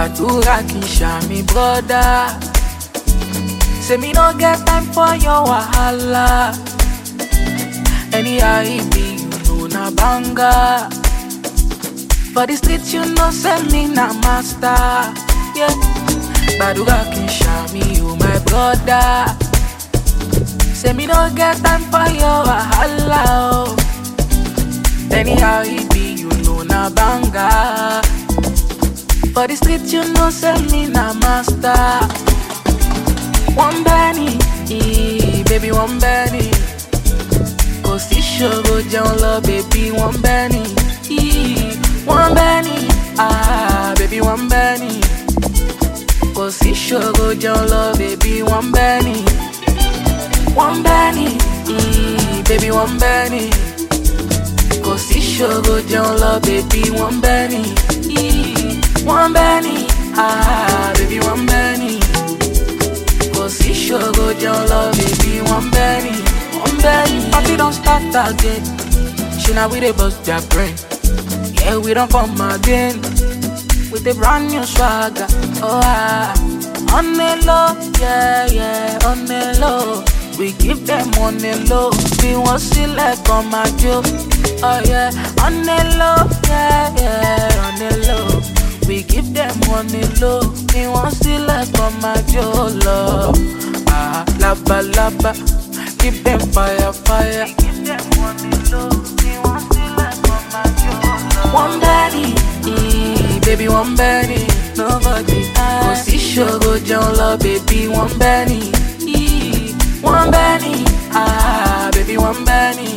gbàdúrà kì í ṣàmì brọ́dá. Say me no get time for your wahala. Anyhow it be, you know na banga. For the street you know say me na master. Yeah. Gbàdúrà kì í ṣàmì o my brother. Say me no get time for your wahala. Oh. Anyhow it be, you know na banga. For the street you know say me na master. One Benny, eh, baby one Benny. Kò sí ṣòro jẹun lọ, baby one Benny. eh, One Benny, ah, baby one Benny. Kò sí ṣòro jẹun lọ, baby one Benny. One Benny, eh, baby one Benny. Kò sí ṣòro jẹun lọ, baby one Benny. eh, One Benny, ah, baby one Benny. Kò sí ṣòro jẹun lọ, baby one Benny. One Benny. Party don start again. Ṣé na we dey bust their brain? Yeah, we don come again. With a brand new swagger. Oh, ah. On the low, yeah, yeah, on the low. We give them on the low. Bí wọ́n sílẹ̀ kan máa jó. Oh, yeah, on the low, yeah, yeah, on the low. We give them on the low. Bí wọ́n sílẹ̀ kan máa jó lọ. Ah, laba, laba. Give them fire, fire. We give them on the low. Bí wọ́n sílẹ̀ kan máa jó lọ. One Benny, mm, baby one Benny, nobody else. Kò sí ṣòro jẹun lọ, baby one Benny. ee, One Benny, ah, baby one Benny.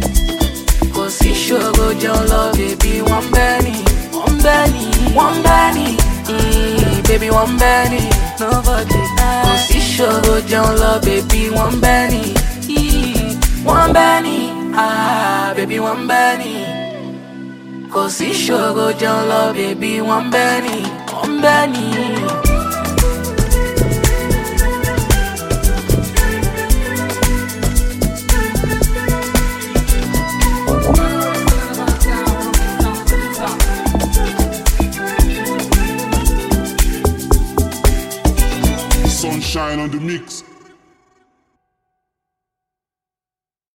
Kò sí ṣòro jẹun lọ, baby one Benny. One Benny, one Benny, mm, baby one Benny, nobody else. Kò sí ṣòro jẹun lọ, baby one Benny. ee, One Benny, ah, baby one Benny. Kò sí ṣòro jẹun lọ, bèbí wọ́n bẹ́ ni, wọ́n bẹ́ ni. Sunshine on the mix.